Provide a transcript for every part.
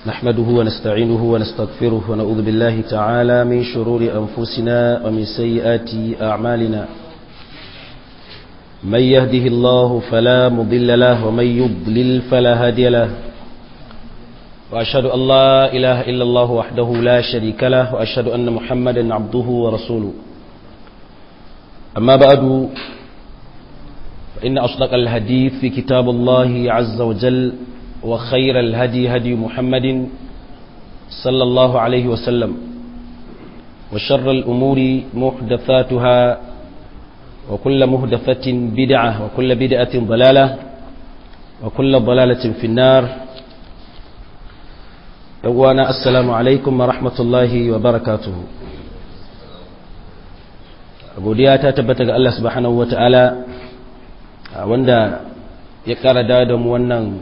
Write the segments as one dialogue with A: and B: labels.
A: نحمده ونستعينه ونستغفره ونعوذ بالله تعالى من شرور أنفسنا ومن سيئات أعمالنا من يهده الله فلا مضل له ومن يضلل فلا هادي له وأشهد أن لا إله إلا الله وحده لا شريك له وأشهد أن محمدا عبده ورسوله أما بعد فإن أصدق الحديث في كتاب الله عز وجل وخير الهدي هدي محمد صلى الله عليه وسلم وشر الأمور محدثاتها وكل محدثة بدعة وكل بدعة ضلالة وكل ضلالة في النار يوانا السلام عليكم ورحمة الله وبركاته godiya ta tabbata ga Allah subhanahu wata'ala wanda ya kara da mu wannan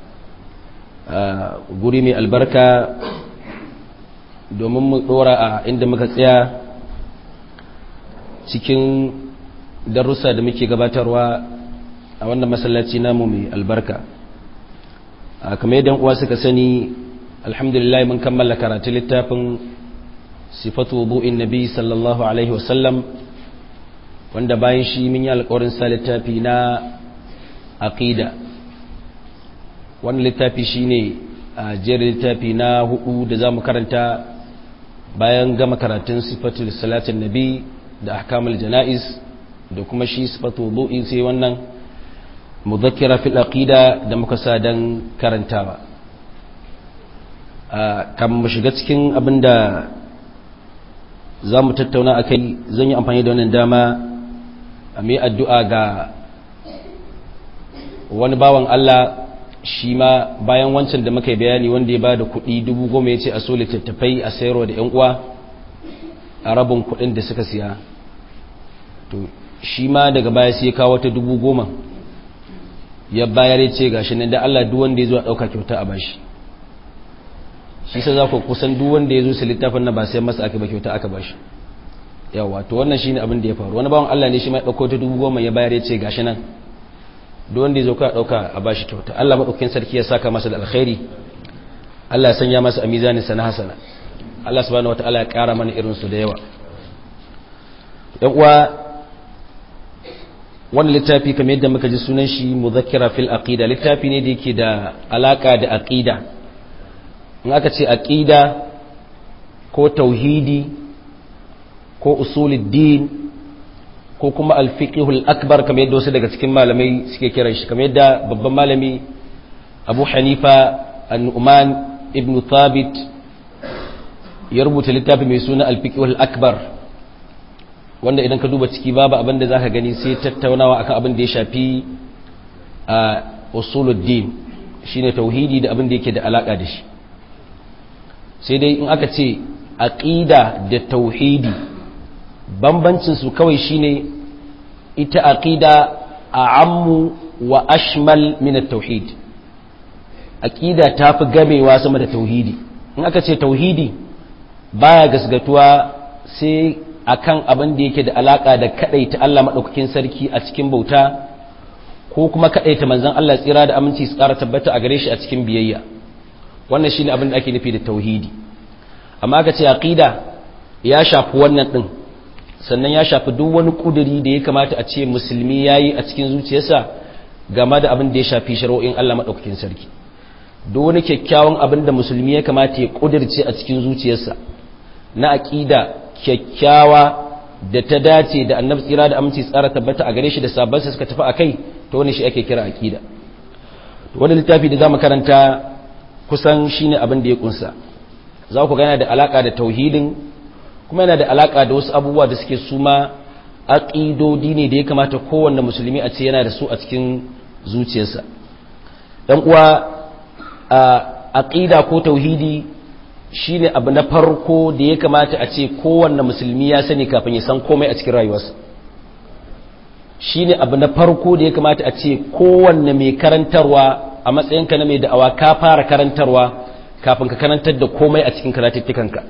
A: guri mai albarka domin mu dora a inda muka tsaya cikin darussa da muke gabatarwa a wannan masallaci namu mai albarka kamar yadda uwa suka sani alhamdulillah mun kammala karatu littafin sifatu wudu'in nabi sallallahu alaihi wasallam wanda bayan shi mun yi alƙawarin sa littafi na aqida wannan littafi shine a jerin littafi na hudu da zamu karanta bayan gama karatun sifatul salatin nabi da ahkamul janaiz da kuma shi sifatu wudu'i sai wannan mudhakkira fil aqida da muka sa dan karantawa kan mu shiga cikin abinda zamu tattauna akai zan yi amfani da wannan dama a mai addu'a ga wani bawan Allah shi ma bayan wancan da muka bayani wanda ya ba da kuɗi dubu goma ya ce a so littattafai a sayarwa da 'yan uwa a rabin kuɗin da suka siya to shi ma daga baya sai kawo ta dubu goma ya bayar ya ce gashi nan da Allah duk wanda ya zo a ɗauka kyauta a bashi shi sai za ku kusan duk wanda ya zo su littafin na ba sai masa aka ba kyauta aka bashi yawa to wannan shine abin da ya faru wani bawan Allah ne shi ma ya ɗauko ta dubu goma ya bayar ya ce gashi nan duk wanda ya zo ka ɗauka a bashi kyauta Allah maɗaukin sarki ya saka masa da alkhairi Allah ya sanya masa a mizanin sa na hasana Allah subhanahu wataala ya ƙara mana irin su da yawa yan uwa wannan littafi kamar yadda muka ji sunan shi muzakkira fil aqida littafi ne da yake da alaka da aqida in aka ce aqida ko tauhidi ko usuluddin ko kuma alfiqhul akbar kamar yadda wasu daga cikin malamai suke kiran shi kamar yadda babban malami Abu Hanifa An-Nu'man ibn Thabit ya rubuta littafi mai suna alfiqhul akbar wanda idan ka duba ciki babu abin da zaka gani sai tattaunawa akan abin da ya shafi a usuluddin shine tauhidi da abin da yake da alaka da shi sai dai in aka ce aqida da tauhidi bambancin su kawai shine ita aqida a'ammu wa ashmal min at-tauhid aqida tafi gamewa sama da tauhidi in aka ce tauhidi baya gasgatuwa sai akan abin da yake da alaka da kadaita Allah madaukakin sarki a cikin bauta ko kuma kadaita manzon Allah tsira da aminci su ƙara tabbata a gare shi a cikin biyayya wannan shine abin da ake nufi da tauhidi amma aka ce aqida ya shafi wannan din sannan ya shafi duk wani kuduri da ya kamata a ce musulmi yayi a cikin zuciyarsa game da abin da ya shafi shari'o'in Allah madaukakin sarki duk wani kyakkyawan abin da musulmi ya kamata ya kudirce a cikin zuciyarsa na aqida kyakkyawa da ta dace da annabi tsira da aminci tsara tabbata a gare shi da sabansa suka tafi akai to wani shi ake kira aqida to wani littafi da zamu karanta kusan shine abin da ya kunsa za ku gana da alaka da tauhidin kuma yana da alaka da wasu abubuwa da suke suma aqidodi ne da ya kamata kowanne musulmi a ce yana da su a cikin zuciyarsa dan uwa aqida ko tauhidi shine abu na farko da ya kamata a ce kowanne musulmi ya sani kafin ya san komai a cikin rayuwarsa shine abu na farko da ya kamata a ce kowanne mai karantarwa a matsayinka na mai da'awa ka fara karantarwa kafin ka karantar da komai a cikin karatuttukanka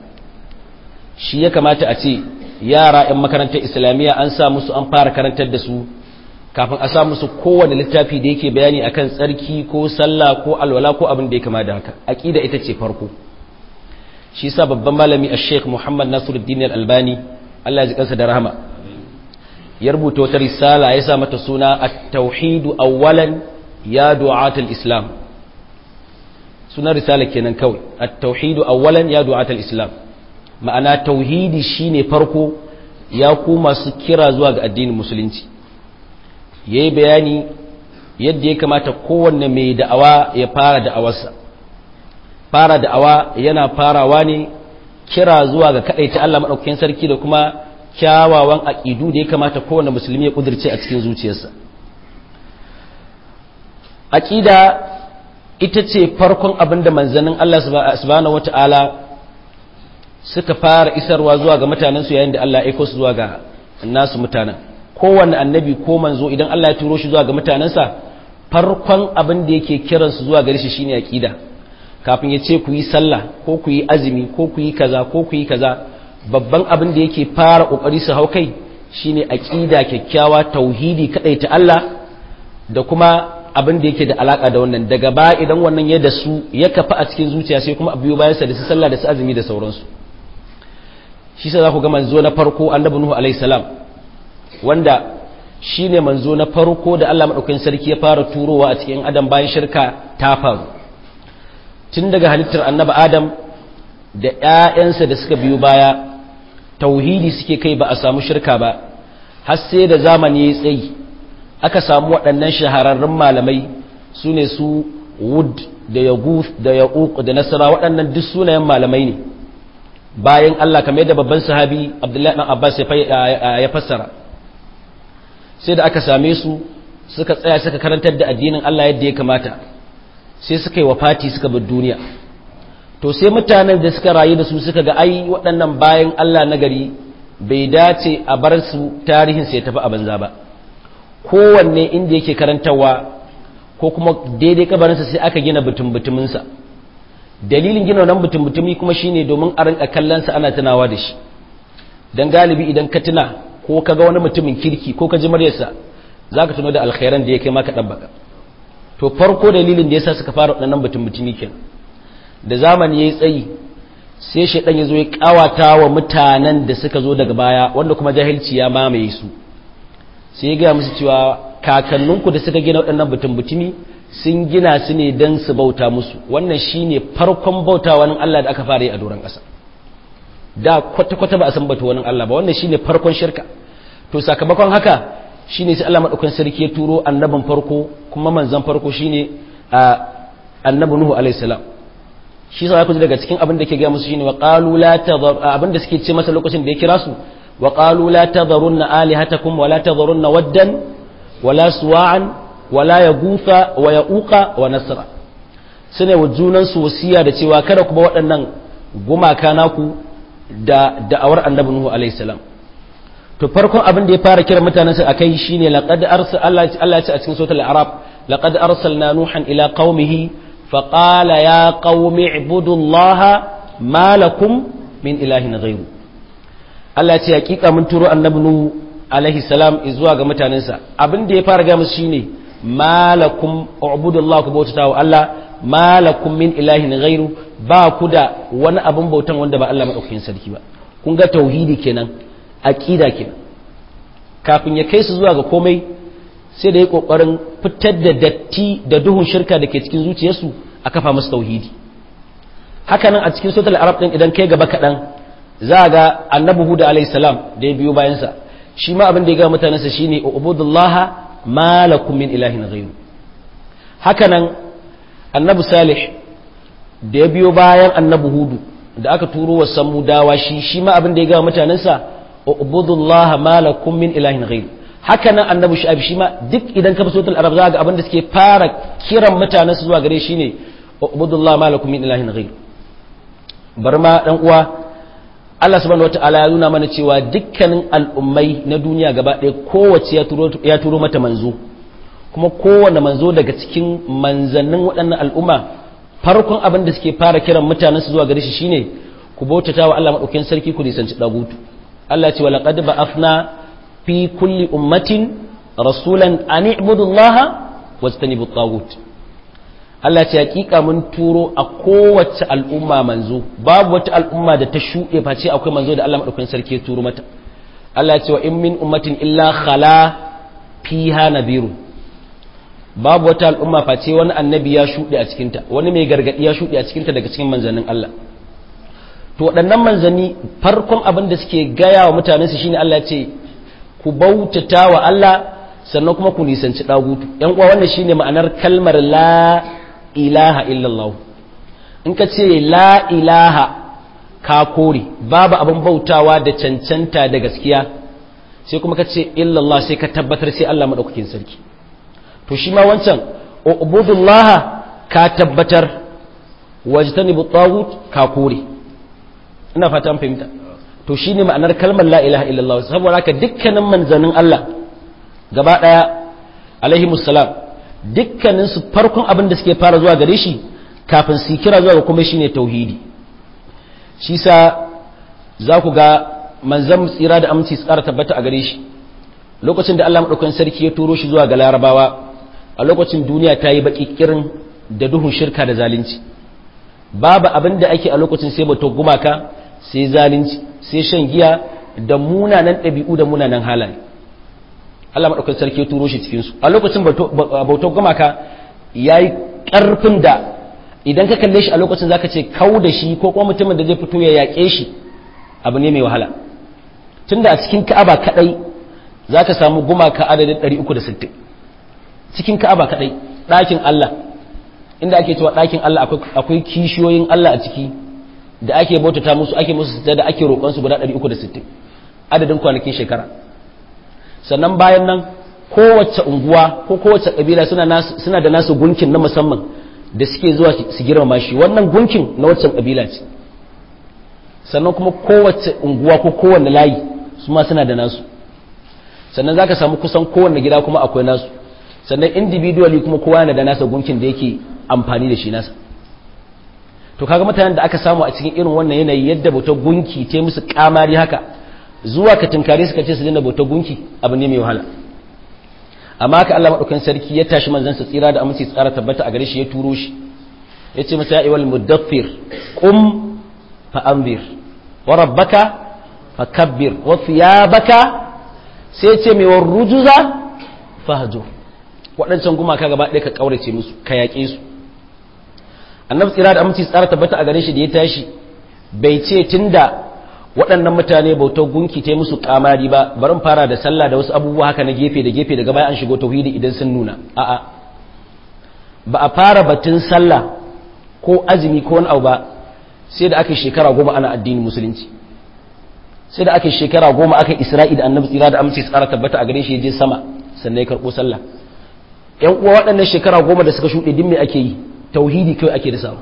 A: shi ya kamata a ce yara 'yan makarantar islamiyya an sa musu an fara karantar da su kafin a sa musu kowane littafi da yake bayani akan tsarki ko sallah ko alwala ko abin da ya kama da haka aqida ita ce farko shi yasa babban malami ash-sheikh Muhammad Nasiruddin Al-Albani Allah ya ji kansa da rahama ya rubuta wata risala ya sa mata suna at-tauhid awwalan ya du'at al-islam sunan risala kenan kawai at-tauhid awwalan ya du'at al-islam ma'ana tauhidi shine farko ya ku masu kira zuwa ga addinin musulunci yayi bayani yadda ya kamata kowanne mai da'awa ya fara da'awarsa fara da'awa yana farawa ne kira zuwa ga ta Allah madaukakin sarki da kuma kyawawan aqidu da ya kamata kowanne musulmi ya kudirce a cikin zuciyarsa aqida ita ce farkon abinda manzannin Allah subhanahu wataala suka fara isarwa zuwa ga mutanensu yayin da Allah ya aiko su zuwa ga nasu mutanen kowanne annabi ko manzo idan Allah ya turo shi zuwa ga mutanensa farkon abin da yake kiransu zuwa gare shi shine aqida kafin ya ce ku yi sallah ko ku yi azumi ko ku yi kaza ko ku yi kaza babban abin da yake fara kokari su hau kai shine aqida kyakkyawa tauhidi kadai ta Allah da kuma abin da yake da alaka da wannan daga ba idan wannan ya da su ya kafa a cikin zuciya sai kuma biyo bayan sa da su sallah da su azumi da sauransu shi sa za ku ga manzo na farko annabi nuhu alaihi salam wanda shine manzo na farko da Allah madaukakin sarki ya fara turowa a cikin adam bayan shirka ta faru tun daga halittar annabi adam da ƴaƴansa da suka biyo baya tauhidi suke kai ba a samu shirka ba har sai da zamani ya tsayi aka samu waɗannan shahararrun malamai su ne su wud da yaguth da yauq da nasara waɗannan duk sunayen malamai ne bayan Allah kamar yadda babban sahabi Abdullahi dan Abbas ya fassara sai da aka same su suka tsaya suka karantar da addinin Allah yadda ya kamata sai suka yi wafati suka bar duniya to sai mutanen da suka rayu da su suka ga ai waɗannan bayan Allah na gari bai dace a bar su tarihin sai tafi a banza ba kowanne inda yake karantarwa ko kuma daidai kabarinsa sai aka gina butun-butuminsa dalilin gina wannan butun-butumi kuma shine domin a rinka kallonsa ana tunawa da shi don galibi idan ka tuna ko ka ga wani mutumin kirki ko ka ji maryarsa za ka tuno da alkhairan da ya kai maka ɗabbaka to farko dalilin da ya sa suka fara waɗannan butun-butumi kenan da zamani ya yi tsayi sai shaidan ya zo ya kawata wa mutanen da suka zo daga baya wanda kuma jahilci ya mamaye su sai ya gaya musu cewa kakanninku da suka gina waɗannan butun-butumi sun gina su ne don su bauta musu wannan shine farkon bauta wani Allah da aka fara yi a doron ƙasa da kwata-kwata ba a san bauta wani Allah ba wannan shine farkon shirka to sakamakon haka shine sai Allah madaukakin sarki ya turo annabin farko kuma manzon farko shine annabi Nuhu alaihi salam shi sa ku ji daga cikin abin da ke gaya musu shine wa qalu la tadhar abin da suke ce masa lokacin da ya kira su wa qalu la tadharunna alihatakum wa la tadharunna waddan wa la suwa'an wa la yaghutha wa ya'uqa wa nasra sune wa junan su wasiya da cewa kada ku ba waɗannan gumaka naku da da'awar annabi nuhu alaihi salam to farkon abin da ya fara kira mutanen sa akai shine laqad arsal Allah Allah ya ce a cikin suratul arab laqad arsalna nuhan ila qaumihi فقال يا قوم اعبدوا الله ما لكم من إله غيره Allah ce hakika mun turo annabi Nuhu alaihi salam zuwa ga mutanensa abin da ya fara ga musu shine malakum ubudullahu ku bautata wa Allah malakum min ilahin ghairu ba ku da wani abin bautan wanda ba Allah madaukakin sarki ba kun ga tauhidi kenan aqida kenan kafin ya kai su zuwa ga komai sai da ya kokarin fitar da datti da duhun shirka da ke cikin zuciyarsu a kafa musu tauhidi hakanan a cikin suratul arab din idan kai gaba kadan za ga annabi huda alayhi salam da ya biyo bayan sa shi ma abin da ya ga mutanensa shine ubudullaha ma lakum min ilahin ghayru hakanan annabi salih da ya biyo bayan annabi hudu da aka turo wa samudawa shi shi ma abin da ya ga mutanensa ubudullaha ma lakum min ilahin ghayru haka nan annabi shu'aib shi ma duk idan ka fasotul arab za ga abin da suke fara kiran mutanen su zuwa gare shi ne ubudullah malakum min ilahin ghayr bar ma dan uwa Allah subhanahu wataala ya nuna mana cewa dukkanin al'ummai na duniya gaba ɗaya kowace ya turo ya turo mata manzo kuma kowanne manzo daga cikin manzannin waɗannan al'umma farkon abin da suke fara kiran mutanen su zuwa gare shi shine ku bautata wa Allah madaukakin sarki ku nisanci dagutu Allah ya ce wa laqad ba'athna fi kulli ummatin rasulan an ibudullaha wastanibu tagut Allah ce hakika mun turo a kowace al'umma manzo babu wata al'umma da ta shuɗe face akwai manzo da Allah madaukakin sarki ya turo mata Allah ce wa in min ummatin illa khala fiha nadhiru babu wata al'umma face wani annabi ya shuɗe a cikinta wani mai gargadi ya shuɗe a cikinta daga cikin manzannin Allah to waɗannan manzanni farkon abin da suke gaya wa mutanen su shine Allah ya ce ku bautata wa Allah sannan kuma ku nisanci dagutu yan uwa wannan shine ma'anar kalmar la ilaha illallah in ka ce la ilaha ka kore babu abin bautawa da cancanta da gaskiya sai kuma ka ce illallah sai ka tabbatar sai Allah madaukakin sarki to shi ma wancan ubudullah ka tabbatar wajtanibu tagut ka kore ina fata an fahimta to shine ma'anar kalmar la ilaha illallah saboda haka dukkanin manzanin Allah gaba daya alaihi musallam dukkanin su farkon abin da suke fara zuwa gare shi kafin su kira zuwa ga kuma shine tauhidi shi sa za ku ga manzan tsira da aminci su ƙara tabbata a gare shi lokacin da Allah maɗaukan sarki ya turo shi zuwa ga larabawa a lokacin duniya ta yi baƙi kirin da duhun shirka da zalunci babu abin da ake a lokacin sai bato gumaka sai zalunci sai shan giya da munanan ɗabi'u da munanan halaye Allah maɗaukan sarki ya turo shi cikinsu a lokacin bautar gumaka ya yi ƙarfin da idan ka kalle shi a lokacin zaka ce kau da shi ko kuma mutumin da zai fito ya yaƙe shi abu ne mai wahala tunda a cikin ka'aba kadai zaka samu gumaka adadin 360 cikin ka'aba kadai ɗakin Allah inda ake cewa ɗakin Allah akwai kishiyoyin Allah a ciki da ake bautata musu ake musu da ake roƙon su guda 360 adadin kwanakin shekara sannan bayan nan kowace unguwa ko kowace kabila suna da nasu gunkin na musamman da suke zuwa su girmama shi wannan gunkin na waccan kabila ce sannan kuma kowace unguwa ko kowanne layi su ma suna da nasu sannan za ka samu kusan kowanne gida kuma akwai nasu sannan individually kuma kowa yana da nasa gunkin da yake amfani da shi nasa to kaga mutanen da aka samu a cikin irin wannan yanayi yadda bautar gunki ta musu kamari haka zuwa ka tunkare suka ce su dinga bautar gunki abu ne mai wahala amma haka Allah madaukakin sarki ya tashi manzon sa tsira da aminci tsara tabbata a gare shi ya turo shi yace masa ya ayyuhal mudaffir qum fa anzir wa rabbaka fakabbir wa thiyabaka sai ce mai war rujuza fahjur waɗancan gumaka gaba ɗaya ka kaurace musu ka yaƙe su annabi tsira da aminci tsara tabbata a gare shi da ya tashi bai ce tunda waɗannan mutane bautar gunki ta musu kamari ba barin fara da sallah da wasu abubuwa haka na gefe da gefe daga baya an shigo tauhidi idan sun nuna a'a ba a fara batun sallah ko azumi ko wani abu ba sai da aka shekara goma ana addinin musulunci sai da aka shekara goma aka isra'i da annabi tsira da amince tsara tabbata a gare shi je sama sannan ya karɓo sallah yan uwa waɗannan shekara goma da suka shuɗe din me ake yi tauhidi kawai ake dasawa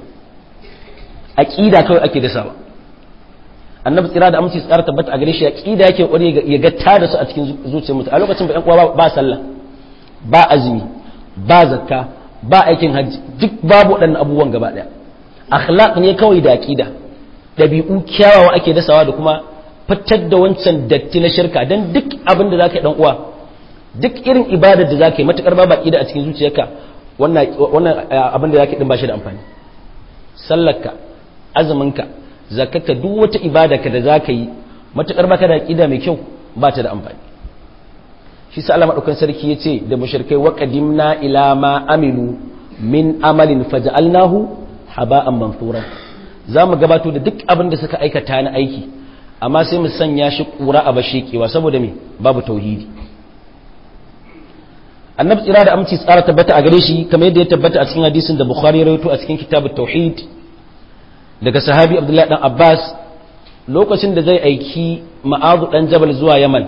A: aqida kawai ake dasawa annabi tsira da aminci tsara tabbata a gare shi aqida yake kware ya ga ta da su a cikin zuciyar mutum a lokacin ba yan uwa ba sallah ba azumi ba zakka ba aikin hajji duk babu waɗannan abubuwan gaba ɗaya akhlaq ne kawai da aqida dabi'u kyawawa ake dasawa da kuma fitar da wancan datti na shirka dan duk abin da zaka yi dan uwa duk irin ibadar da zaka yi matukar ba aqida a cikin zuciyarka wannan wannan abin da zaka yi din ba shi da amfani sallarka azuminka zakarka duk wata ibadarka da zaka yi matukar baka da aqida mai kyau ba ta da amfani shi sa Allah madaukan sarki yace da mushrikai wa qadimna ila ma amilu min amalin faj'alnahu haba'an manthura zamu gabato da duk abin da suka aikata na aiki amma sai mu sanya shi kura a bashekewa saboda me babu tauhidi annabi tsira da aminci tsara tabbata a gare shi kamar yadda ya tabbata a cikin hadisin da bukhari ya rawaito a cikin kitabut tauhid daga sahabi abdullahi dan abbas lokacin da zai aiki ma'azu dan jabal zuwa yaman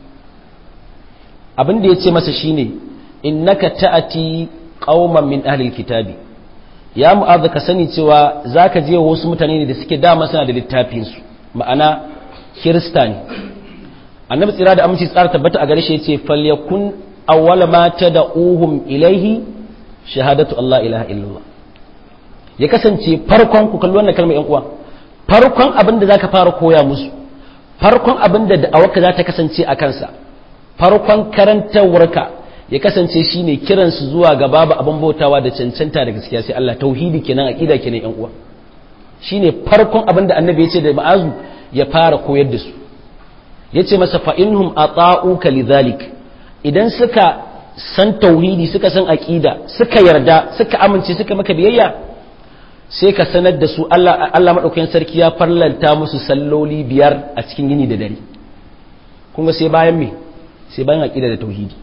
A: abin da ya ce masa shine innaka ta'ati qauman min ahli kitabi ya mu'azu ka sani cewa zaka je wasu mutane ne da suke dama suna da littafin su ma'ana kirista ne annabi tsira da aminci tsara tabbata a gare shi yace falyakun awwala ma tad'uhum ilaihi shahadatu Allah ilaha illallah ya kasance farkon ku kalli wannan kalmar yan uwa farkon abin da zaka fara koya musu farkon abin da da'awarka za ta kasance a kansa farkon karantawarka ya kasance shine kiransu zuwa ga babu abin bautawa da cancanta da gaskiya sai Allah tauhidi kenan aqida kenan yan uwa shine farkon abin da annabi ya ce da ma'azu ya fara koyar da su yace masa fa inhum ata'uka lidhalik idan suka san tauhidi suka san aqida suka yarda suka amince suka maka biyayya sai ka sanar da su Allah Allah madaukakin sarki ya farlanta musu salloli biyar a cikin yini da dare kuma sai bayan me sai bayan aqida da tauhidi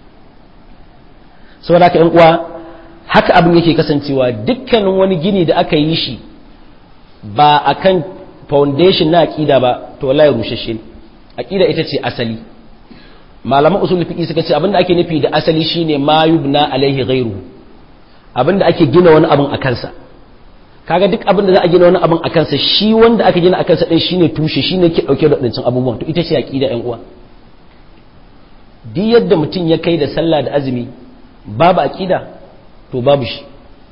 A: saboda haka ƴan uwa haka abin yake kasancewa dukkanin wani gini da aka yi shi ba akan foundation na aqida ba to wallahi rushashe ne aqida ita ce asali malaman usul fiqi suka ce abinda ake nufi da asali shine ma yubna alaihi ghairu abinda ake gina wani abin a kansa kaga duk abinda za a gina wani abin a kansa shi wanda aka gina a kansa din shine tushe shine ke dauke da wadancan abubuwan to ita ce aqida ƴan uwa duk yadda mutum ya kai da sallah da azumi babu aqida to babu shi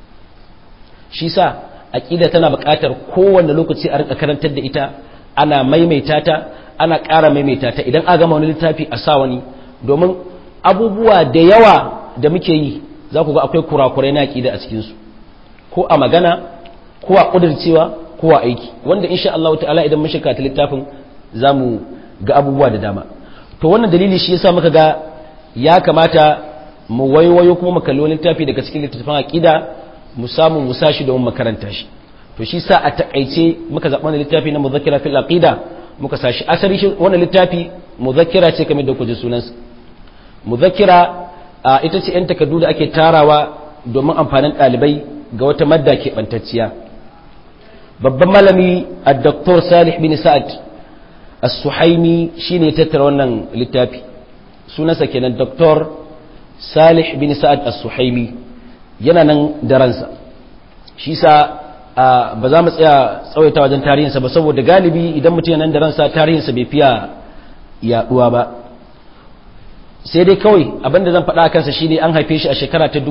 A: shi sa aqida tana buƙatar kowanne lokaci a rinka karantar da ita ana maimaita ta ana ƙara maimaita ta idan a gama wani littafi a sa wani domin abubuwa da yawa da muke yi za ku ga akwai kurakurai na aqida a cikinsu ko a magana ko a ƙudurcewa ko a aiki wanda insha Allah ta'ala idan mun shiga ta littafin za mu ga abubuwa da dama to wannan dalili shi yasa muka ga ya kamata mu waiwayo kuma mu kalli wani littafi daga cikin littattafan aqida mu samu mu sashi domin makaranta shi to shi sa a takaice muka zaɓa wani littafi na muzakkira fil aqida muka sashi asali shi wannan littafi muzakkira ce kamar da ku ji sunansa muzakkira ita ce yan takardu da ake tarawa domin amfanin ɗalibai ga wata madda ke bantacciya babban malami a doktor salih bin sa'ad as-suhaimi shine ya tattara wannan littafi sunansa kenan doktor salih bin sa'ad as-suhaimi yana nan da ransa shi sa ba za mu tsaya tsawaita wajen tarihinsa ba saboda galibi idan mutum nan da ransa tarihinsa bai fiya yaduwa ba sai dai kawai abinda zan faɗa kansa shine an haife shi a shekara ta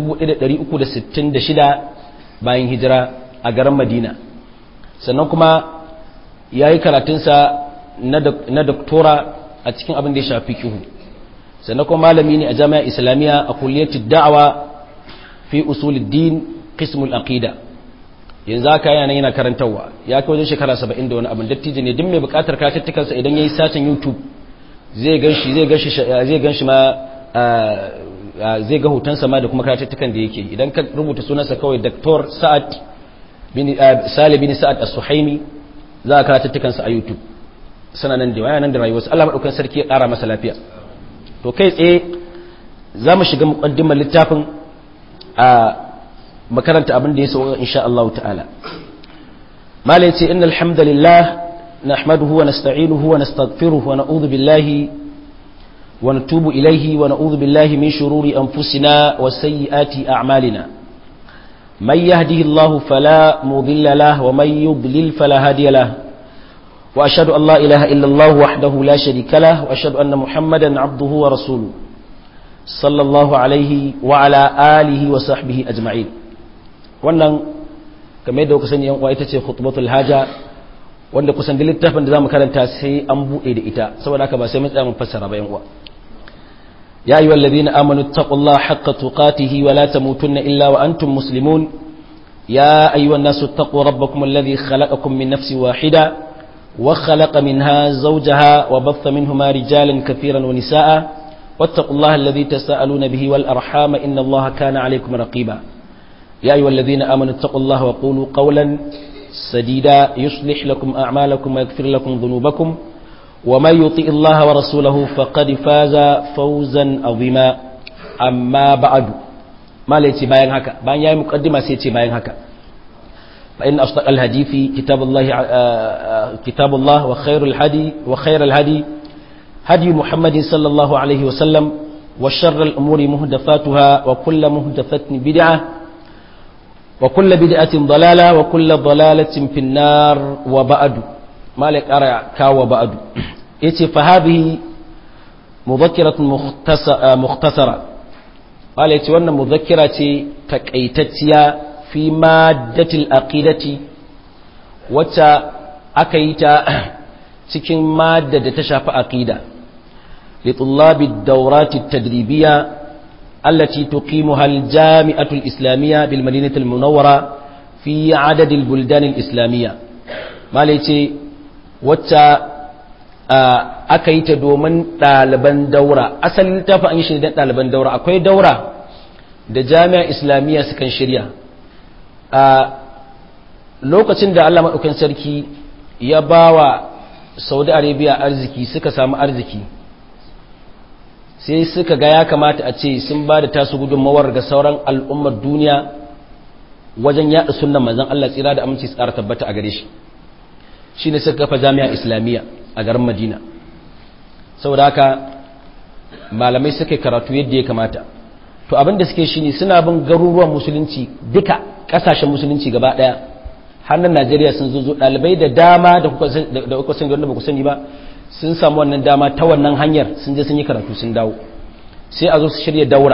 A: 1366 bayan hijira a garin madina sannan kuma ya yi karatunsa na doktora a cikin abin da ya shafi kihu sannan kuma malami ne a jami'a islamiyya a kulliyatul da'awa fi usuluddin qismul aqida yanzu haka yana yana karantarwa ya kai wajen shekara 70 da wani abin dattijo ne duk mai bukatar karatuttukan sa idan yayi sacin YouTube zai ganshi zai ganshi zai ganshi ma zai ga hotonsa ma da kuma karatuttukan da yake idan ka rubuta sunansa kawai Dr. Sa'ad bin Salih bin Sa'ad As-Suhaimi za ka karatuttukan sa a YouTube sana nan da nan da rayuwarsa Allah madaukakin sarki ya ƙara masa lafiya to kai tsaye za mu shiga muqaddimar littafin a makaranta abin da ya sauka insha Allah ta'ala mala yace innal hamdalillah nahmaduhu wa nasta'inuhu wa nastaghfiruhu wa na'udhu billahi wa natubu ilayhi wa na'udhu billahi min shururi anfusina wa sayyiati a'malina man yahdihillahu fala mudilla lahu wa man yudlil fala hadiya lahu wa ashhadu an la ilaha illa Allah wahdahu la sharika lahu wa ashhadu anna muhammadan 'abduhu wa rasuluhu sallallahu alaihi wa ala alihi wa sahbihi ajma'in wannan kamar yadda kuka sani yan uwa ita ce khutbatul haja wanda kusan da littafin da zamu karanta sai an bude da ita saboda haka ba sai mun tsaya mun fassara ba yan uwa ya ayyuhal ladina amanu taqullaha haqqa tuqatihi wa la tamutunna illa wa antum muslimun ya ayyuhan nasu taqu rabbakum alladhi khalaqakum min nafsin wahida wa khalaqa minha zawjaha wa batha minhuma rijalan katiran wa nisaa واتقوا الله الذي تساءلون به والأرحام إن الله كان عليكم رقيبا يا أيها الذين آمنوا اتقوا الله وقولوا قولا سديدا يصلح لكم أعمالكم ويغفر لكم ذنوبكم ومن يطيء الله ورسوله فقد فاز فوزا عظيما أما بعد ما ليتي باين هكا باين يا مقدمة سيتي باين هكا فإن أصدق الحديث كتاب الله كتاب الله وخير الهدي وخير الهدي هدي محمد صلى الله عليه وسلم وشر الأمور مهدفاتها وكل مهدفة بدعة وكل بدعة ضلالة وكل ضلالة في النار وبعد مالك أرى كاو وبعد إتي فهذه مذكرة مختصرة قال إتي وانا مذكرة تكأيتتيا في مادة الأقيدة وتا أكيتا cikin madda da ta shafi aqida لطلاب الدورات التدريبية التي تقيمها الجامعة الإسلامية بالمدينة المنورة في عدد البلدان الإسلامية ما ليتي وتا aka yi ta domin ɗaliban daura asalin littafin an yi shi don ɗaliban daura akwai daura da jami'ar islamiyya sukan shirya a lokacin da allah maɗaukin sarki ya ba wa saudi arabia arziki suka samu arziki sai suka ga ya kamata a ce sun ba da tasu gudunmawar ga sauran al'ummar duniya wajen yaɗa sunan manzan allah tsira da aminci tsara tabbata a gare shi shi ne suka kafa jami'a islamiyya a garin madina saboda haka malamai suka karatu yadda ya kamata to abinda suke shi ne suna bin garuruwan musulunci duka kasashen musulunci gaba daya hannun najeriya sun zo dalibai da dama da kuka san da ba ku sani ba sun samu wannan dama ta wannan hanyar sun je sun yi karatu sun dawo sai a zo su shirya daura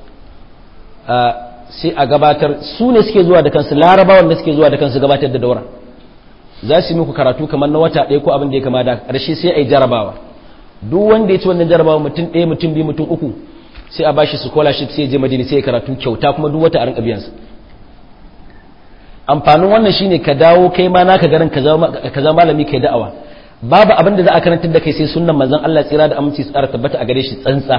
A: sai a gabatar su ne suke zuwa da kansu larabawan da suke zuwa da kansu gabatar da daura za su yi muku karatu kamar na wata ɗaya ko abin da ya kama da ƙarshe sai a yi jarabawa duk wanda ya ci wannan jarabawa mutum ɗaya mutum biyu mutum uku sai a ba shi scholarship sai ya je madina sai ya karatu kyauta kuma duk wata a rinka biyansa amfanin wannan shine ka dawo kai ma naka garin ka zama malami kai da'awa babu abin da za a karantar da kai sai sunnan manzon Allah tsira da aminci tsara tabbata a gare shi tsantsa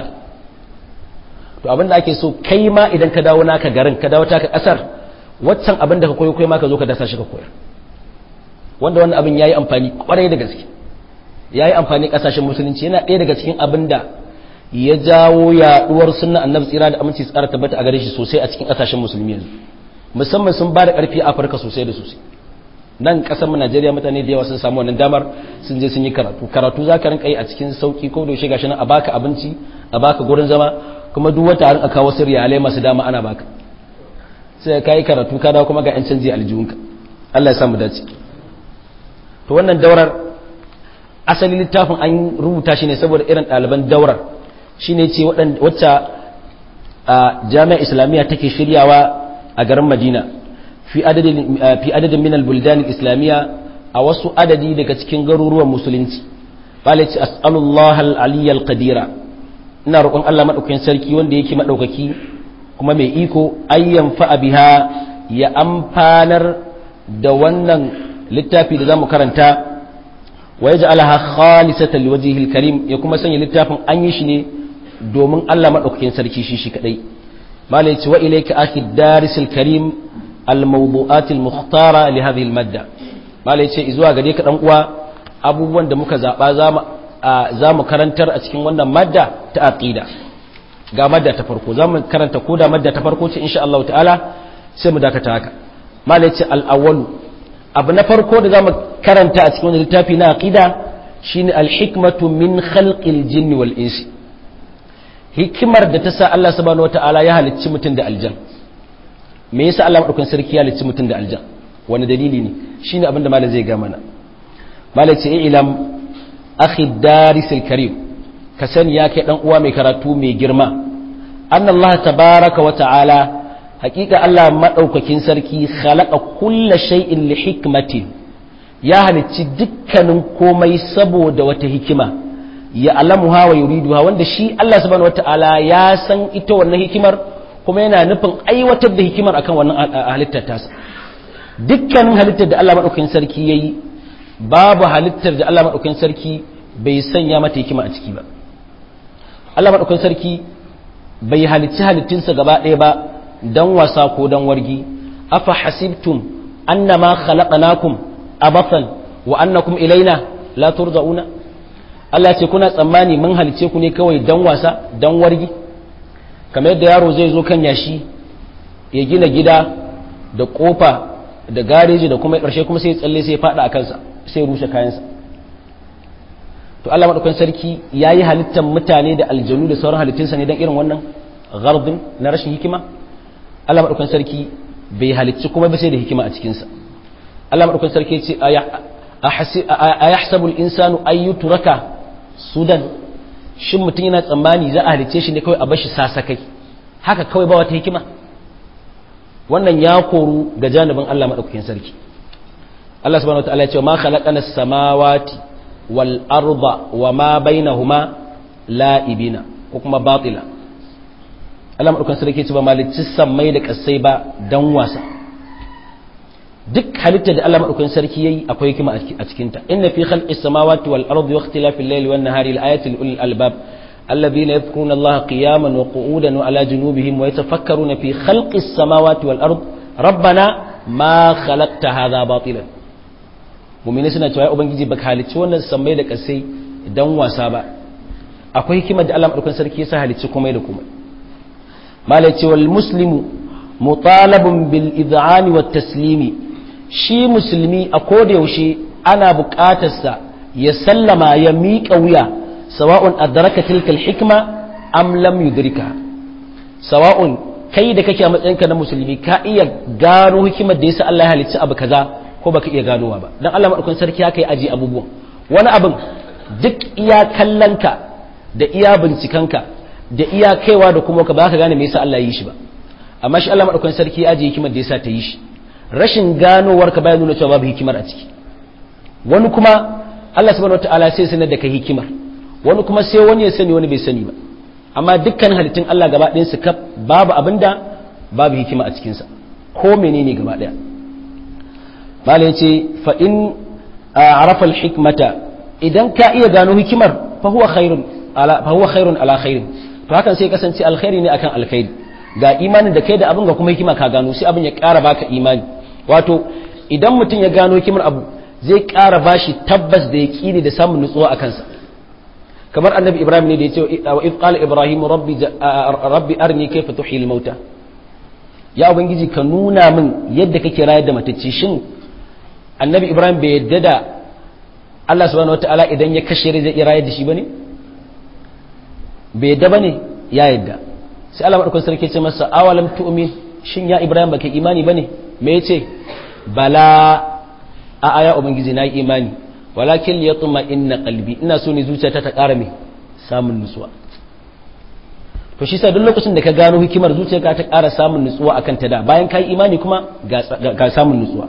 A: to abin da ake so kai ma idan ka dawo naka garin ka dawo taka kasar waccan abin da ka koyo kai ma ka zo ka dasa shi ka koyar wanda wannan abin ya yi amfani kwarai da gaske ya yi amfani kasashen musulunci yana ɗaya daga cikin abin da ya jawo yaɗuwar sunna annabi tsira da aminci tsara tabbata a gare shi sosai a cikin kasashen musulmi yanzu musamman sun ba da ƙarfi a afirka sosai da sosai nan ƙasar mu najeriya mutane da yawa sun samu wannan damar sun je sun yi karatu karatu za ka rinka yi a cikin sauki ko da gashi nan a baka abinci a baka gurin zama kuma duk wata rinka kawo wasu riyalai masu dama ana baka sai ka yi karatu ka dawo kuma ga 'yan canji aljihunka Allah ya samu dace to wannan daurar asali littafin an rubuta shi ne saboda irin ɗaliban daurar shi ne ce wacce jami'a islamiyya take shiryawa a garin madina fi adadin minal buldan islamiyya a wasu adadi daga cikin garuruwan musulunci bala ce as'alullah al-aliyyal qadira ina roƙon Allah madaukakin sarki wanda yake madaukaki kuma mai iko ayyan fa'a biha ya amfanar da wannan littafi da za mu karanta wa ya ja'alaha khalisatan liwajhihil karim ya kuma sanya littafin an yi shi ne domin Allah madaukakin sarki shi shi kadai malai ce wa ilayka akhi darisil karim al mawdu'at al mukhtara li hadhihi al madda malai ce zuwa gare ka dan uwa abubuwan da muka zaba za mu karantar a cikin wannan madda ta aqida ga madda ta farko za mu karanta ko da madda ta farko ce insha Allah ta'ala sai mu dakata haka malai ce al awwalu abu na farko da za mu karanta a cikin wani littafi na aqida shine alhikmatu min khalqil jinni wal insi hikimar da ta sa Allah subhanahu wataala ya halicci mutum da aljan me yasa Allah madaukakin sarki ya halicci mutum da aljan wani dalili ne shine abin da malam zai ga mana malam ce ilam akhi darisil karim ka sani ya kai dan uwa mai karatu mai girma anna Allah tabaraka wa ta'ala hakika Allah maɗaukakin sarki khalaqa kulla shay'in li hikmatin ya halicci dukkanin komai saboda wata hikima ya alamuha wa yuriduha wanda shi Allah subhanahu wataala ya san ita wannan hikimar kuma yana nufin aiwatar da hikimar akan wannan halittar tasa dukkanin halittar da Allah maɗaukakin sarki yayi babu halittar da Allah maɗaukakin sarki bai sanya mata hikima a ciki ba Allah maɗaukakin sarki bai halicci halittinsa gaba ɗaya ba dan wasa ko dan wargi afa hasibtum annama khalaqnakum abathan wa annakum ilaina la turja'una Allah ya ce kuna tsammani mun halice ku ne kawai dan wasa dan wargi kamar yadda yaro zai zo kan yashi ya gina gida da kofa da gareji da kuma karshe kuma sai ya tsalle sai ya fada a kansa sai ya rushe kayansa to Allah madaukakin sarki yayi halittar mutane da aljanu da sauran halittunsa ne dan irin wannan gardin na rashin hikima Allah maɗaukan sarki bai halicci kuma ba sai da hikima a cikinsa Allah maɗaukan sarki ce a ya sabul insanu ayyutu raka sudan shin mutum yana tsammani za a halicce shi ne kawai a bashi sasakai haka kawai ba wata hikima wannan ya koru ga janibin Allah maɗaukakin sarki Allah subhanahu wa ta'ala ya ce ma khalaqana samawati wal arda wa ma bainahuma la'ibina ko kuma batila Allah madaukakin sarki ce ba malicci sammai da kasai ba dan wasa duk halitta da Allah madaukakin sarki yayi akwai hikima a cikin ta inna fi khalqis samawati wal ardi wa ikhtilafil layli wan nahari la ayatin lil ulil albab alladhina yadhkuruna Allah qiyaman wa qu'udan wa ala junubihim wa yatafakkaruna fi khalqis samawati wal ardi rabbana ma khalaqta hadha batilan mu'mini suna cewa ubangiji baka halicci wannan sammai da kasai dan wasa ba akwai hikimar da Allah madaukakin sarki ya sa halicci komai da komai malai ce wal muslimu mutalabun bil id'ani wat taslimi shi musulmi a koda yaushe ana buƙatarsa ya sallama ya miƙa wuya sawa'un adraka tilka al hikma am lam yudrika sawa'un kai da kake a matsayinka na musulmi ka iya gano hikimar da yasa Allah ya halicci abu kaza ko baka iya ganowa ba dan Allah madaukakin sarki haka ya aji abubuwan wani abin duk iya kallonka da iya bincikanka da iya kaiwa da kuma ka ba ka gane me yasa Allah ya yi shi ba amma shi Allah madaukakin sarki ya ajiye hikimar da yasa ta yi shi rashin ganowar ka bayan nuna cewa babu hikimar a ciki wani kuma Allah subhanahu wataala sai sanar da kai hikimar wani kuma sai wani ya sani wani bai sani ba amma dukkan halittun Allah gaba ɗayan su kaf babu abinda babu hikima a cikin sa ko menene gaba ɗaya malai yace fa in arafa al-hikmata idan ka iya gano hikimar fa huwa khairun ala fa huwa khairun ala khairin to hakan sai kasance alkhairi ne akan alkhairi ga imanin da kai da abin ga kuma hikima ka gano sai abin ya ƙara baka imani wato idan mutum ya gano hikimar abu zai ƙara bashi tabbas da yaqini da samun nutsuwa a kansa kamar annabi ibrahim ne da ya ce wa id qala ibrahim rabbi rabbi arni kayfa tuhil mauta ya ubangiji ka nuna min yadda kake rayar da matacce shin annabi ibrahim bai yadda da Allah subhanahu wataala idan ya kashe zai iya rayar da shi bane bai yadda bane ya yadda sai Allah madaukakin sarki ce masa awalam tu'min shin ya Ibrahim baka imani bane me yace bala a aya ubangiji na imani walakin liyatma inna qalbi ina so ne zuciyata ta ƙara me samun nutsuwa to shi sa duk lokacin da ka gano hikimar zuciyarka ta ƙara samun nutsuwa akan ta da bayan kai imani kuma ga samun nutsuwa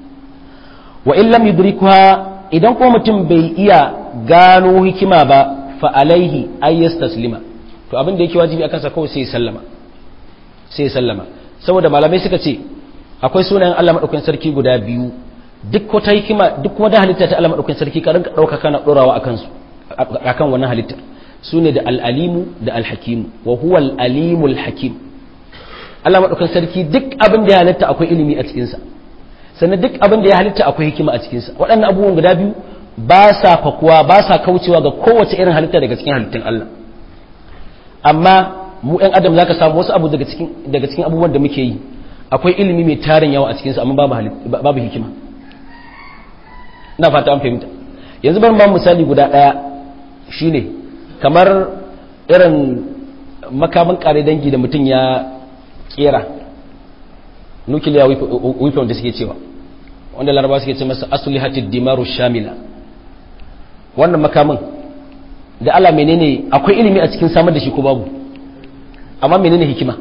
A: wa in lam yudrikuha idan ko mutum bai iya gano hikima ba fa alaihi ay yastaslima to abin da yake wajibi akan sa kawai sai sallama sai sallama saboda malamai suka ce akwai sunayen Allah madaukakin sarki guda biyu duk wata hikima duk wata halitta ta Allah madaukakin sarki ka rinka dauka kana dorawa akan su akan wannan halitta sune da al-alimu da al-hakimu wa huwa al-alimu al-hakim Allah madaukakin sarki duk abin da ya halitta akwai ilimi a cikin sa sannan duk abin da ya halitta akwai hikima a cikin sa waɗannan abubuwan guda biyu ba sa fakuwa ba sa kaucewa ga kowace irin halitta daga cikin halittun Allah amma mu ɗan adam zaka samu wasu abu daga cikin daga cikin abubuwan da muke yi akwai ilimi mai tarin yawa a cikin sa amma babu babu hikima ina fata an fahimta yanzu bari ba misali guda ɗaya shine kamar irin makaman kare dangi da mutum ya kera nuclear weapon da suke cewa wanda laraba suke ce masa aslihatid dimaru shamila wannan makamin da Allah menene akwai ilimi a cikin samar da shi ko babu amma menene hikima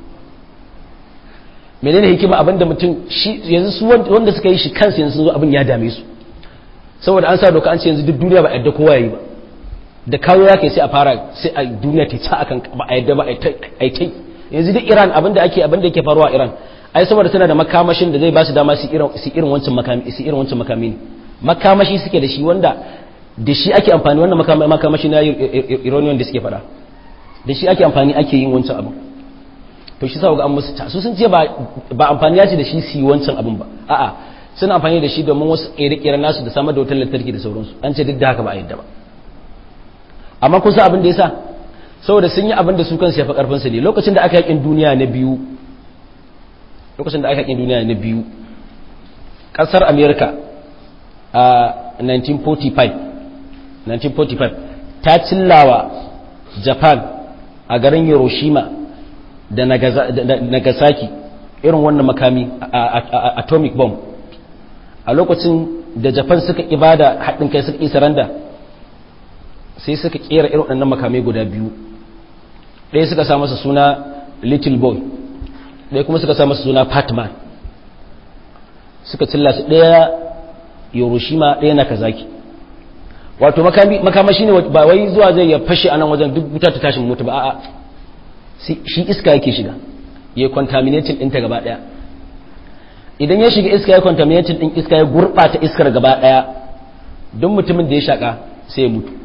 A: menene hikima abinda mutum shi yanzu su wanda suka yi shi kansu yanzu sun zo abin ya dame su saboda an sa doka an ce yanzu duk duniya ba yadda kowa yayi ba da kawo ya kai sai a fara sai a duniya ta ci akan ba a yadda ba a tai yanzu duk Iran abinda ake abinda yake faruwa a Iran ai saboda tana da makamashin da zai ba su dama su irin su irin wancan makami su irin wancan makami ne makamashi suke da shi wanda da shi ake amfani wannan makamashi na iranian da suke fada da shi ake amfani ake yin wancan abin to shi sa ga an musu ta su sun ce ba amfani ya ce da shi su yi wancan abin ba a'a suna amfani da shi domin wasu ƙere-ƙeren nasu da samar da wutar lantarki da sauransu an ce duk da haka ba a yadda ba amma kun san abin da ya sa saboda sun yi abin da su kansu ya fi ƙarfinsu ne lokacin da aka yakin duniya na biyu lokacin da aka yakin duniya na biyu ƙasar america a 1945 1945 ta cillawa japan a garin hiroshima da nagasaki irin wannan makami atomic bomb a lokacin da japan suka ibada haɗin kai suka isa randa sai suka kera irin waɗannan makamai guda biyu ɗaya suka sa masa suna little boy ɗaya kuma suka sa masa suna patman suka cilla su ɗaya hiroshima ɗaya nagasaki wato makamashi ne ba wai zuwa zai ya fashe a nan wajen duk wuta ta tashin mutu ba a'a shi iska yake shiga ya contaminating ɗinta gaba ɗaya idan ya shiga iska ya contaminating ɗin iska ya gurɓata iskar gaba ɗaya don mutumin da ya shaƙa sai ya mutu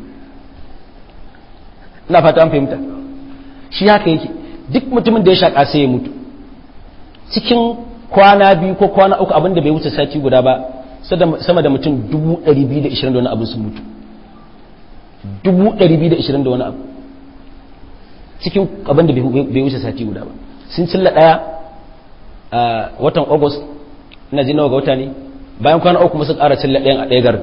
A: ina fata an fahimta shi haka yake duk mutumin da ya shaƙa sai ya mutu cikin kwana biyu ko kwana uku abinda bai wuce sati guda ba sama da mutum 220 da wani abu sun mutu 220 da wani abu cikin abinda bai wuce sati guda ba sun cilla ɗaya a watan august ina ji nawa ga wata ne bayan kwana uku kuma sun ƙara cilla ɗayan a ɗaya garin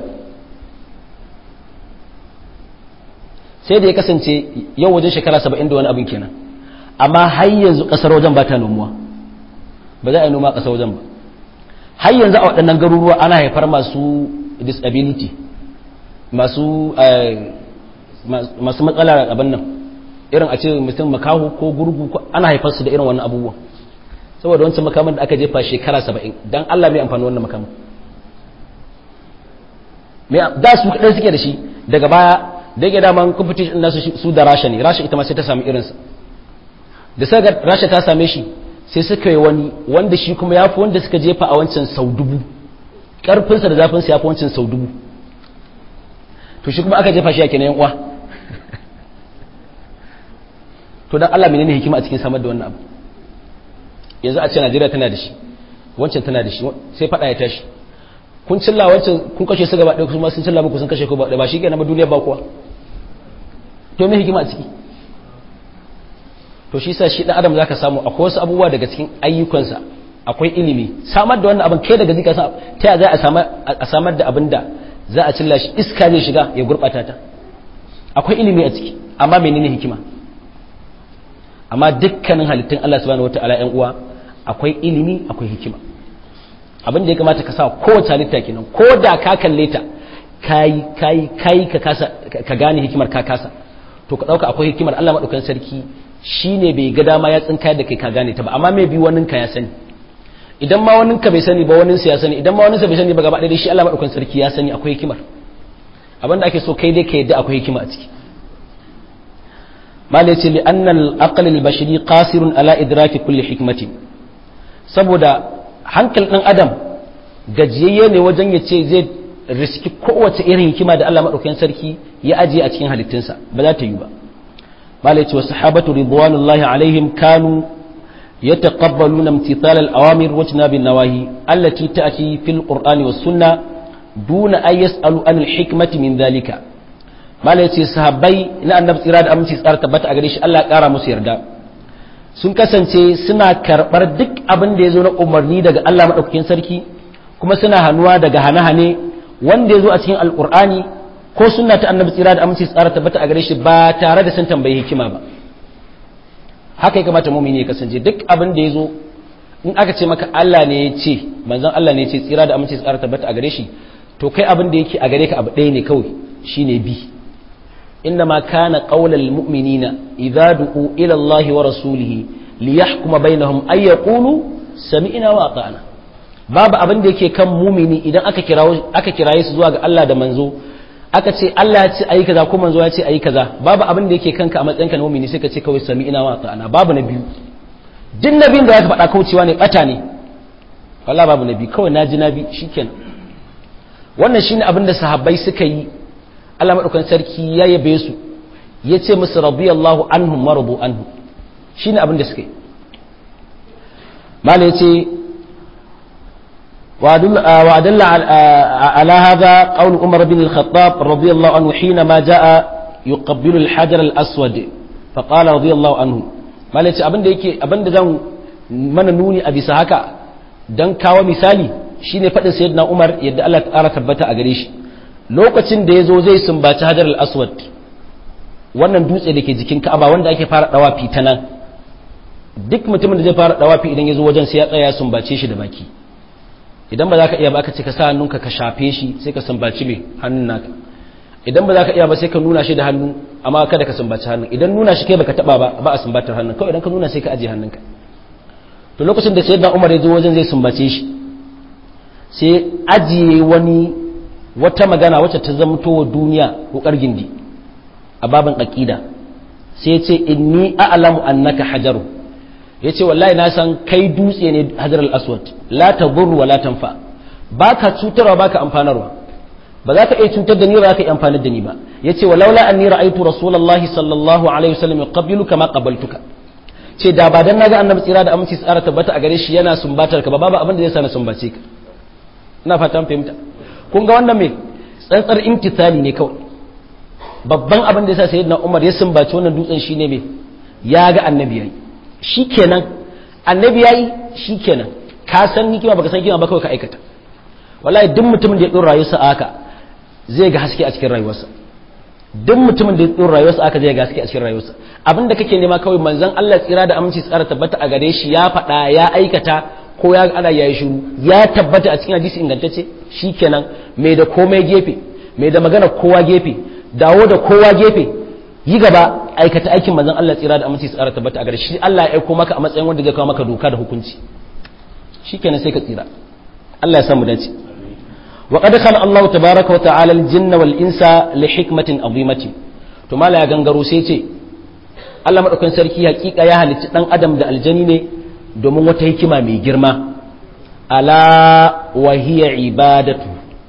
A: sai da ya kasance yau wajen shekara saba'in da wani abin kenan amma har yanzu ƙasar wajen ba ta nomuwa ba za a yi noma a ƙasar wajen ba har yanzu a waɗannan garuruwa ana haifar masu disability masu masu matsala abin nan irin a ce mutum makahu ko gurgu ana haifar su da irin wannan abubuwan saboda wancan makaman da aka jefa shekara saba'in don allah mai amfani wannan makaman da su kaɗai suke da shi daga baya da yake daman competition nasu su da rasha ne rasha ita ma sai ta sami irinsa da saka rasha ta same shi sai suka yi wani wanda shi kuma ya fi wanda suka jefa a wancan sau dubu ƙarfinsa da zafinsa ya fi wancan sau dubu to shi kuma aka jefa shi a kenan uwa to don allah menene hikima a cikin samar da wannan abu yanzu a ce najeriya tana da shi wancan tana da shi sai faɗa ya tashi kun cilla wancan kun kashe su gaba ɗaya kuma sun cilla muku sun kashe ku ba ba shi kenan ba duniya ba kuwa to me hikima a ciki to shi sa shi dan adam zaka samu akwai wasu abubuwa daga cikin ayyukansa akwai ilimi samar da wannan abin kai daga zika ta ya za a samar a samar da abin da za a cilla shi iska zai shiga ya gurbata ta akwai ilimi a ciki amma menene hikima amma dukkanin halittun Allah subhanahu wataala ƴan uwa akwai ilimi akwai hikima abin da ya kamata ka sa kowace halitta kenan ko da ka kalle ta kai kai kai ka kasa ka gane hikimar ka kasa to ka dauka akwai hikimar Allah madaukakin sarki shine bai ga dama ya tsinka da kai ka gane ta ba amma mai bi wanin ka ya sani idan ma wanin ka bai sani ba wanin sa ya sani idan ma wanin sa bai sani ba gaba ɗaya shi Allah madaukakin sarki ya sani akwai hikimar abin da ake so kai dai ka yadda akwai hikima a ciki malai ce li annal aql al bashari qasirun ala idraki kulli hikmatin saboda hankal ɗan adam gajiyayye ne wajen ya ce zai riski kowace irin hikima da Allah maɗaukakin sarki ya ajiye a cikin halittunsa ba za ta yi ba malai ce wa sahabatu ridwanullahi alaihim kanu يتقبلون امتثال الأوامر واجتناب النواهي التي تأتي في القرآن والسنة دون أن يسألوا عن الحكمة من ذلك ما ليتي صحابي إن النبي إراد أمتي سأر تبت أغريش الله كارا مسير دا sun kasance suna karɓar duk abin da ya zo na umarni daga Allah maɗaukakin sarki kuma suna hannuwa daga hane-hane wanda ya zo a cikin alƙur'ani ko suna ta annabi tsira da aminci tsara tabbata a gare shi ba tare da sun tambayi hikima ba haka ya kamata mumini ya kasance duk abin da ya zo in aka ce maka Allah ne ya ce manzon Allah ne ya ce tsira da aminci tsara tabbata a gare shi to kai abin da yake a gare ka abu ɗaya ne kawai shine bi إنما كان قول المؤمنين إذا دعوا إلى الله ورسوله ليحكم بينهم أن يقولوا سمعنا وأطعنا babu abin da yake kan mumini idan aka kirawo aka kiraye su zuwa ga Allah da manzo aka ce Allah ya ce ayi kaza ko manzo ya ce ayi kaza babu abin da yake kanka a matsayinka na mumini sai ka ce kawai sami'ina wa ta'ana babu na biyu duk nabin da zaka faɗa kaucewa ne bata ne wallahi babu nabi kawai naji nabi shikenan wannan shine abin da sahabbai suka yi Allah maɗaukan sarki ya yabe su ya ce musu radiyallahu anhum maradu anhu shine abin da suka yi mala ya ce وأدل على هذا قول عمر بن الخطاب رضي الله عنه حينما جاء يقبل الحجر الأسود فقال رضي الله عنه ما ليس أبن ديكي أبن دزان من نوني أبي سهكا دان كاو مثالي شيني فتن سيدنا عمر يد الله تعالى ثبت أغريش lokacin da ya zo zai sumbaci hajar al-aswad wannan dutse da ke jikin ka'aba wanda ake fara dawafi ta nan duk mutumin da zai fara dawafi idan ya zo wajen sai ya tsaya ya sumbace shi da baki idan ba za ka iya ba aka ce ka sa hannunka ka shafe shi sai ka sumbaci mai hannun naka idan ba za ka iya ba sai ka nuna shi da hannu amma kada ka sumbaci hannun idan nuna shi kai baka taba ba ba a sumbatar hannun kawai idan ka nuna sai ka ajiye hannunka to lokacin da sayyidina umar ya zo wajen zai sumbace shi sai ajiye wani wata magana wacce ta zamto wa duniya wukar gindi a babin aqida sai ce inni a'lamu annaka hajaru yace wallahi na san kai dutse ne hajar al-aswad la tadur wa la tanfa baka cutarwa baka amfanarwa ba za ka iya cutar da ni ba za ka iya amfanar da ni ba yace walaula anni ra'aytu rasulullahi sallallahu alaihi wasallam yuqabbilu kama qabaltuka ce da ba dan naga annabi tsira da aminci tsara tabbata a gare shi yana sumbatar ka ba babu abin da zai sa na sumbace ka ina fatan fahimta kun ga wannan me tsantsar imtithali ne kawai babban abin da yasa sayyidina Umar ya sumbaci wannan dutsen shine me ya ga annabi yayi shikenan annabi yayi shikenan ka san ni kima baka san kima ba kawai ka aikata wallahi duk mutumin da ya dora rayuwarsa haka zai ga haske a cikin rayuwarsa duk mutumin da ya dora rayuwarsa haka zai ga haske a cikin rayuwarsa abin da kake nema kawai manzon Allah tsira da aminci tsara tabbata a gare shi ya faɗa ya aikata ko ya ana yayi shiru ya tabbata a cikin hadisi ingantacce shikenan mai da komai gefe mai da magana kowa gefe dawo da kowa gefe yi gaba aikata aikin manzon Allah tsira da aminci tsara tabbata a gare shi Allah ya aiko maka a matsayin wanda zai kawo maka doka da hukunci shikenan sai ka tsira Allah ya samu dace وقد خلق الله تبارك وتعالى الجن والإنس لحكمة عظيمة to mala ya gangaro sai ce Allah madaukakin sarki hakika ya halicci dan adam da aljani ne domin wata hikima mai girma ala wa hiya ibadatu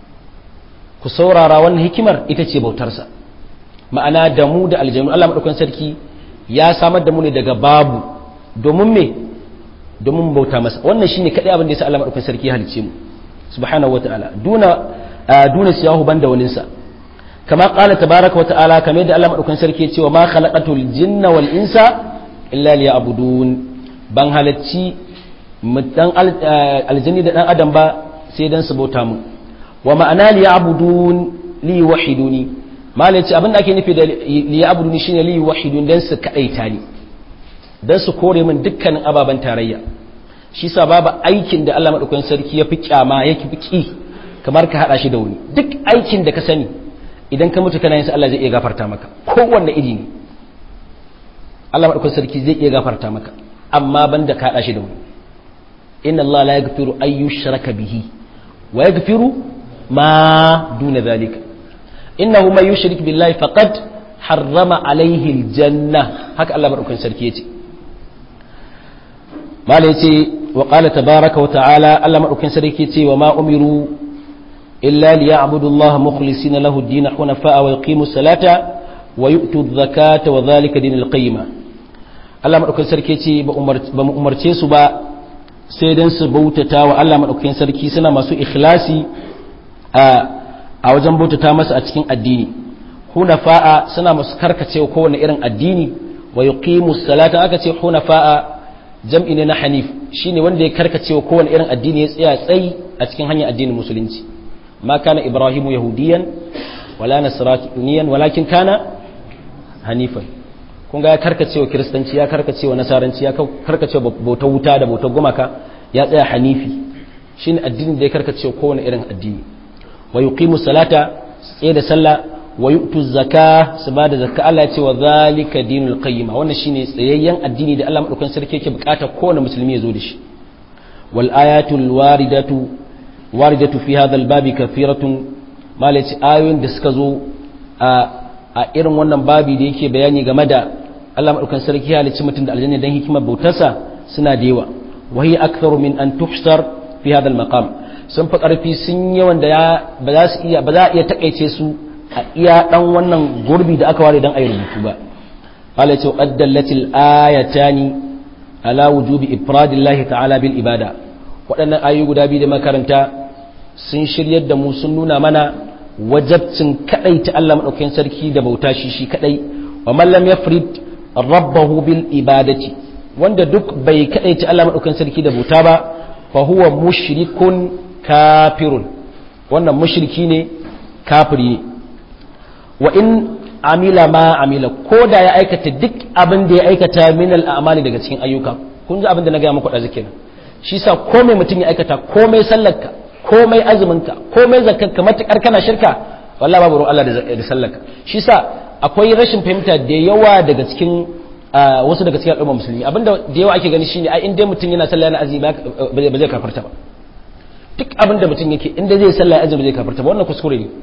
A: ku saurara wannan hikimar ita ce bautarsa ma'ana da mu da aljanu Allah madaukakin sarki ya samar da mu ne daga babu domin me domin bauta masa wannan shine kadai abin da yasa Allah madaukakin sarki ya halicce mu subhanahu wataala duna duna siyahu banda waninsa kama qala tabaraka wa ta'ala kamar da Allah madaukakin sarki ya ce wa ma khalaqatul jinna wal insa illa liya'budun ban halacci dan aljanni da dan adam ba sai dan su bauta mu wa ma'ana liya'budun li wahiduni malai ce abin da ake nufi da liya'buduni shine li wahidun dan su kadaita ni dan su kore min dukkanin ababen tarayya shi sa babu aikin da Allah maɗaukakin sarki ya fi kyama ya fi ƙi kamar ka haɗa shi da wani duk aikin da ka sani idan ka mutu kana yin sa Allah zai iya gafarta maka kowanne iri ne Allah maɗaukakin sarki zai iya gafarta maka amma banda ka haɗa shi da wani inna Allah la yaghfiru ay yushraka bihi wa yaghfiru ma duna zalika innahu man yushrik billahi faqad harrama alaihi aljanna haka Allah maɗaukakin sarki yace mala yace wa qala tabaraka wa ta'ala Allah madaukin sarki yace wa ma umiru illa liya'budu Allah mukhlisina lahu ad-din hunafa wa yuqimu salata wa yu'tu adh-zakata wa dhalika dinul qayyima Allah madaukin sarki yace ba mu umarce su ba sai dan su bautata wa Allah madaukin sarki suna masu ikhlasi a a wajen bautata masa a cikin addini hunafa'a suna masu karkacewa kowane irin addini wa yuqimu salata aka ce hunafa'a jam'i ne na hanif shine wanda ya karkace wa kowane irin addini ya tsaya tsayi a cikin hanyar addinin musulunci ma kana ibrahimu yahudiyan wala nasraniyan walakin kana hanifan kun ga ya karkace wa kiristanci ya karkace wa nasaranci ya karkace wa bautar wuta da bautar gumaka ya tsaya hanifi shine addinin da ya karkace wa kowane irin addini wa yuqimu salata tsaye da sallah wa yu'tu zaka su ba da zakka Allah ya ce wa zalika dinul qayyima wannan shine tsayayyen addini da Allah madaukakin sarki yake bukata kowane musulmi ya zo da shi wal ayatul waridatu waridatu fi hadha al babi kathiratun malaci ayoyin da suka zo a a irin wannan babi da yake bayani game da Allah madaukakin sarki ya halicci mutum da aljanna dan hikimar bautarsa suna da yawa wa hiya aktharu min an tuhsar fi hadha al maqam sun fi karfi sun yawan da ba za su iya ba za a iya takaice su a iya dan wannan gurbi da aka ware dan ayi rubutu ba qala ce qaddallatil ayatani ala wujubi ifradillahi ta'ala bil ibada waɗannan ayoyi guda biyu da makaranta sun shiryar da mu sun nuna mana wajabcin kadai ta Allah madaukakin sarki da bauta shi shi kadai wa man lam yafrid rabbahu bil ibadati wanda duk bai kadai ta Allah madaukakin sarki da bauta ba fa huwa mushrikun kafirun wannan mushriki ne kafiri ne wa in amila ma amila ko da ya aikata duk abin da ya aikata min al'amali daga cikin ayyuka kun ji abin da na gaya muku da zikin shi sa komai mutum ya aikata komai sallarka komai azuminka komai zakkarka matukar kana shirka wallahi babu ruwan Allah da sallarka shi sa akwai rashin fahimta da yawa daga cikin wasu daga cikin al'umma musulmi abinda da yawa ake gani shine ai in dai mutum yana sallah yana azumi ba zai kafarta ba duk abin da mutum yake inda zai sallah ya azumi zai kafirta ba wannan kuskure ne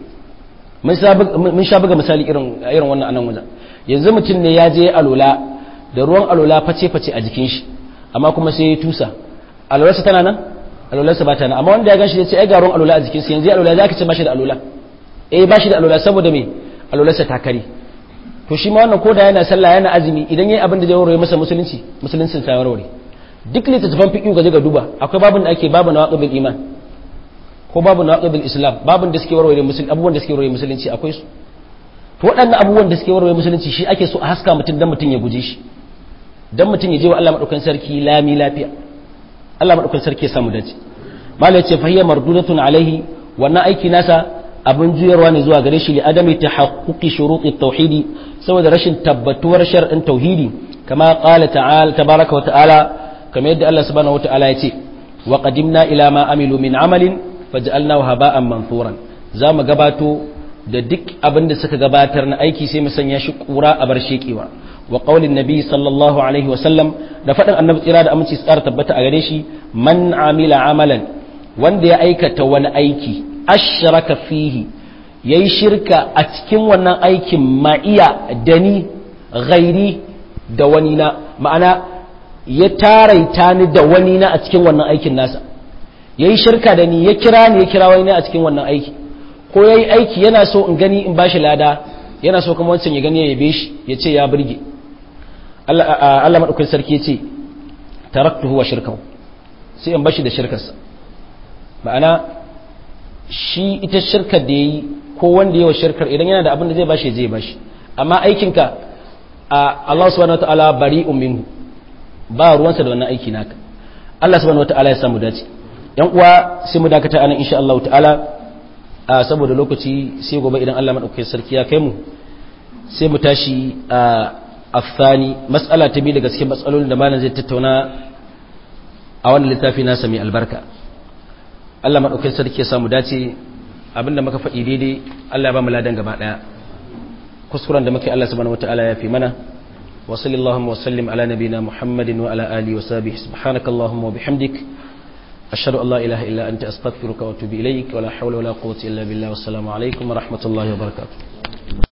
A: mun sha buga misali irin irin wannan anan wajen yanzu mutum ne ya je alola da ruwan alola face face a jikin shi amma kuma sai ya tusa alolarsa tana nan alolarsa ba ta nan amma wanda ya ganshi ya ce ai ga ruwan alola a jikin sa yanzu alola zaka ce ba shi da alola eh ba shi da alola saboda me alolarsa ta kare to shi ma wannan koda yana sallah yana azumi idan yayi abin da zai warware masa musulunci musuluncin sa warware duk littattafan fiqh gaje ga duba akwai babin da ake babu nawaqibil iman ko babu nawaqibil islam babin da suke warware musulunci abubuwan da suke warware musulunci akwai su to waɗannan abubuwan da suke warware musulunci shi ake so a haska mutum dan mutum ya guje shi dan mutum ya je wa Allah madaukakin sarki lami lafiya Allah madaukakin sarki ya samu dace malai ce fahiya mardudatun alaihi wannan aiki nasa abin juyarwa ne zuwa gare shi li adami tahaqquqi shuruti tauhidi saboda rashin tabbatuwar shar'in tauhidi kama qala ta'ala tabaraka wa ta'ala kamar yadda Allah subhanahu wa ta'ala ya ce wa qadimna ila ma amilu min amalin faj'alnahu haba'an mansuran zamu gabato da duk abin da suka gabatar na aiki sai mu sanya shi kura a bar shekewa wa qaulin nabi sallallahu alaihi wa sallam da faɗin annabi tsira da aminci tsara tabbata a gare shi man amila amalan wanda ya aikata wani aiki ashraka fihi yayi shirka a cikin wannan aikin ma'iya dani ghairi da wani na ma'ana ya taraita ni da wani na a cikin wannan aikin nasa yayi shirka da ni ya kira ni ya kira wani na a cikin wannan aiki ko yayi aiki yana so in gani in bashi lada yana so kuma wancan ya gani ya yabe shi ya ce ya burge Allah Allah madaukakin sarki ya ce taraktuhu wa shirkahu sai in bashi da shirkarsa ma'ana shi ita shirkar da ya yi ko wanda yawa shirkar idan yana da abin da zai bashi zai bashi amma aikinka a Allah subhanahu wataala bari'un minhu ba ruwansa da wannan aiki naka Allah subhanahu wataala ya samu dace yan uwa sai mu dakata anan insha Allah ta'ala saboda lokaci sai gobe idan Allah madaukakin sarki ya kai mu sai mu tashi a afani mas'ala ta biyu daga cikin matsalolin da malam zai tattauna a wannan littafi nasa mai albarka Allah maɗaukin sarki ya samu dace abinda muka faɗi daidai Allah ya ba mu ladan gaba ɗaya kuskuren da muke Allah subhanahu wataala ya fi mana wa sallallahu wa sallim ala nabina muhammadin wa ala alihi wa sahbihi subhanakallahumma wa bihamdik ashhadu an la ilaha illa anta astaghfiruka wa atubu ilaik wa la hawla wa la quwwata illa billah wassalamu alaikum wa rahmatullahi wa barakatuh